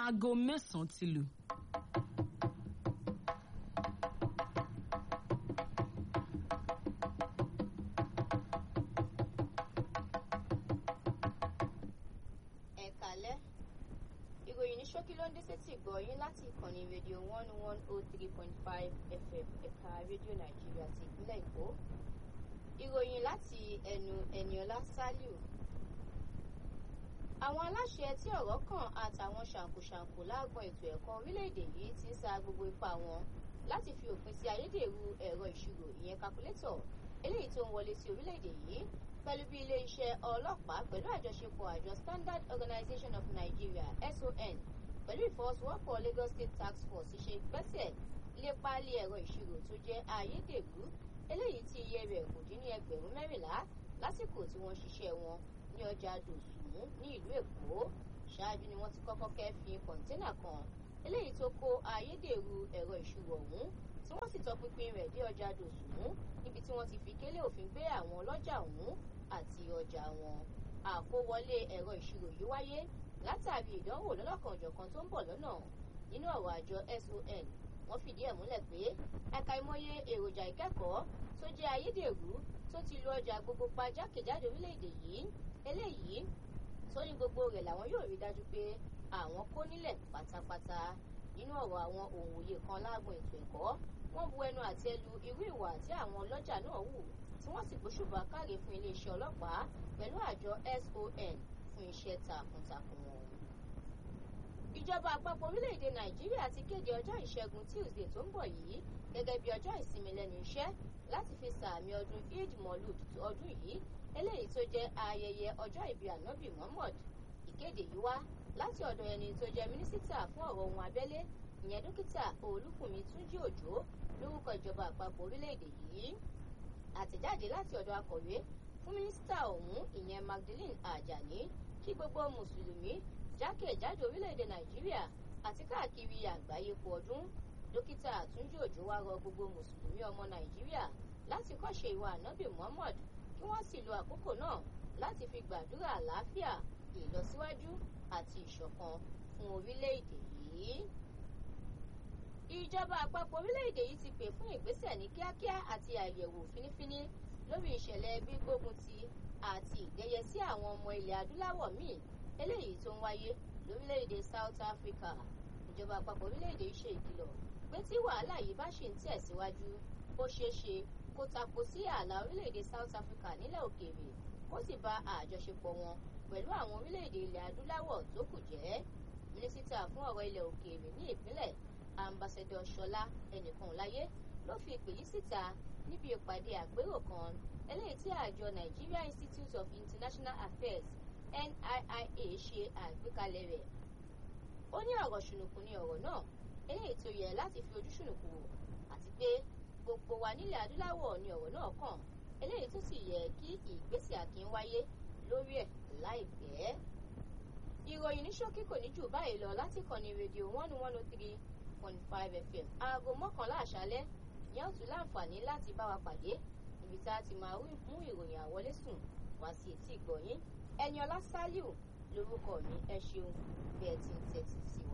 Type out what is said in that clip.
aago mẹ́sàn-án ti lù. ẹ̀kálẹ́ ìròyìn ní ṣókí ló ń dé sétí ìgbọ̀yìn láti ìkànnì rédíò one one oh three point five fm ẹ̀ka rédíò nàìjíríà ti ìpínlẹ̀ èkó ìròyìn láti ẹnu ẹniọlá saliu àwọn aláṣẹ tí ọ̀rọ̀ kàn àtàwọn ṣàǹkóṣàǹkó lágbọn ètò ẹ̀kọ́ orílẹ̀-èdè yìí ti ń sa gbogbo ipá wọn láti fi òpin sí ayédèrú ẹ̀rọ ìṣirò ìyẹn kakulétọ̀ eléyìí tó ń wọlé sí orílẹ̀-èdè yìí pẹ̀lú bí ilé-iṣẹ́ ọlọ́pàá pẹ̀lú àjọṣepọ̀ àjọ standard organization of nigeria son pẹ̀lú ìfọwọ́sowọ́pọ̀ lagos state task force ṣe gbẹ́sẹ̀ lé páálí ẹ̀rọ ìṣirò tó jẹ́ ayédèrú eléyìí tí iye rẹ̀ kò dín ní ẹgbẹ̀rún mẹ́rìnlá lásìkò tí wọ́n ṣiṣẹ́ wọn ní ọjà dòsùnmú ní ìlú èkó ṣáájú ni wọ́n ti kọ́kọ́ kẹ́fìn kọ̀ńténà kan eléyìí tó kó ayédèrú ẹ̀rọ ìṣirò ọ̀hún tí wọ́n sì tọpinpin rẹ̀ dé ọjà dòsùnmú níbi tí wọ́n ti fi kélé òfin gbé àwọn ọlọ́jà ọ̀hún àti ọjà wọn àkówọlé ẹ̀rọ ìṣirò yìí wáyé látàrí ìdánwò lọ́lọ́kanòjọ̀kan tó ń bọ̀ lọ́nà nínú ọ̀rọ̀ àjọ son wọ́n fìdí ẹ̀ múlẹ̀ pé ẹ̀ka ìmọye èròjà ìkẹ́kọ̀ọ́ tó jẹ́ ayédèrú tó ti lu ọjà gbogbo pa jákèjádò orílẹ̀-èdè yìí eléyìí tó ní gbogbo rẹ̀ làwọn yóò rí dájú pé àwọn kó nílẹ̀ pátápátá nínú ọ̀rọ̀ àwọn òǹwòye kan láàgbọ̀n ètò ẹ̀kọ́ wọ́n bu ẹnu àtẹ́ lu irú ìwà tí àwọn ọlọ́jà náà wù tí wọ́n sì gbóṣùbà káre fún iléeṣẹ́ ọlọ́pàá pẹ̀lú àjọ son fún iṣẹ́ takuntakun wọn. ìjọba àpapọ̀ orílẹ̀-èdè nàìjíríà ti kéde ọjọ́ ìṣẹ́gun tuesday tó ń bọ̀ yìí gẹ́gẹ́ bí ọjọ́ ìsinmi lẹ́nu iṣẹ́ láti fi sàmì ọdún eid molud ọdún yìí eléyìí tó jẹ́ ayẹyẹ ọjọ́ ìbí ànábì muhammad ìkéde yìí wá láti ọ̀dọ̀ ẹni tó jẹ́ mínísítà fún ọ̀rọ̀ ohun abẹ́lé ìyẹn dókítà olúkùnmi túnjí òjò lórúkọ ìjọba àpapọ̀ orílẹ̀-èdè yìí àtẹ̀jáde láti ọ̀dọ̀ akọ̀wé fún mínísítà ọ̀hún ìyẹn magdalene ajani kí gbogbo mùsùlùmí jákèjádò orílẹ̀-èdè nàìjíríà àti káàkiri àgbáyé kú ọdún dókítà túnjí òjò wá rọ gbogbo mùsùlùmí ọmọ nàìjíríà láti kọ́ṣe ìwà ànábì muhammad kí wọ́n sì lo àkókò náà láti fi gbàdúrà àlàáfíà ìlọsíwájú àti ìṣọ̀kan fún orílẹ̀-èdè yìí ìjọba àpapọ̀ orílẹ̀-èdè yìí ti pè fún ìgbésẹ̀ ní kíákíá àti àyẹ̀wò fínífíní lórí ìṣẹ̀lẹ̀ gbígbógun ti àti ìdẹ́yẹ sí àwọn ọmọ ilẹ̀ adúláwọ̀ míì eléyìí tó ń wáyé lórílẹ̀-èdè south africa ìjọba àpapọ̀ orílẹ̀-èdè yìí ṣe ìkìlọ̀ pé tí wàhálà yìí bá ṣì ń tẹ̀síwájú ó ṣeé ṣe kó tako sí ààlà orílẹ̀-èdè south africa nílẹ̀ òkèèrè ó sì ba àjọṣepọ̀ wọn pẹ̀lú àwọn orílẹ̀-èdè ilẹ̀ adúláwọ̀ tó kù jẹ́ mínísítà fún ọ̀rọ̀ ilẹ̀ òkèèrè ní ìpínlẹ̀ ambassadọ ṣọlá ẹnìkan láyé ló fi ìpè yìí síta níbi ìpàdé àpérò kan eléyìí tí àjọ nigeria institute of international affairs niia ṣe àgbékalẹ̀ rẹ̀ ó ní ọ̀rọ̀ ṣùnùkùn ní ọ̀rọ̀ náà eléyìí tó yẹ láti fi ojú ṣùnùkùn wò àti pé gbogbo wa nílẹ̀ adúláwọ̀ ni ọ̀rọ̀ náà kàn eléyìí tó sì yẹ kí ìgbésẹ̀ àkín wáyé lórí ẹ̀ láìpẹ́ ìròyìn ní ṣókí kò ní jù báyìí lọ láti kàn ní rédíò one one oh three point five fm aago mọ́kànlá àṣálẹ́ ìyá òtún láǹfààní láti bá wa pàdé ibi tá a ti máa mú ìròyìn àwọlé sùn wá sí etí ìgbọ̀nyín ẹni ọlá sálíù lórúkọ mi ẹ ṣeun bí ẹ ti ń tẹ́tí sí wa.